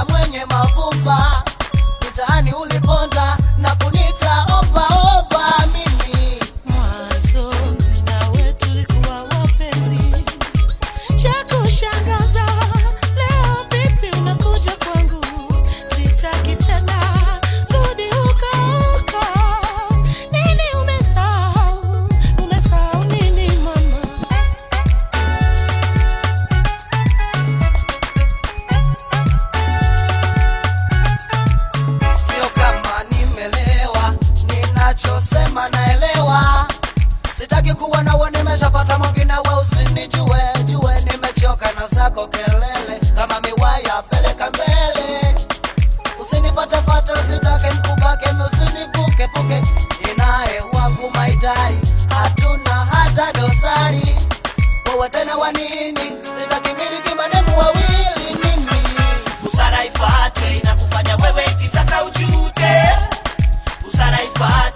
msichana mwenye mavumba mitaani uliponda na kunita opa opa mimi Mwanzo nawe tulikuwa wapenzi, cha kushangaza leo vipi unakuja kwangu? Sitaki tena, rudi huko huko. Nini umesahau? Umesahau nini mama? sio kama nimelewa ninachosema naelewa sitaki kuwa nawe nimeshapata mwingine we usinijue jue nimechoka na zako kelele kama miwaya peleka mbele usinifatefate sitake mkupake usinipukepuke ninaye wangu maidari hatuna hata dosari wewe tena wa nini sitaki miliki mademu wawili mimi busara ifate inakufanya wewe hivi sasa ujute busara ifate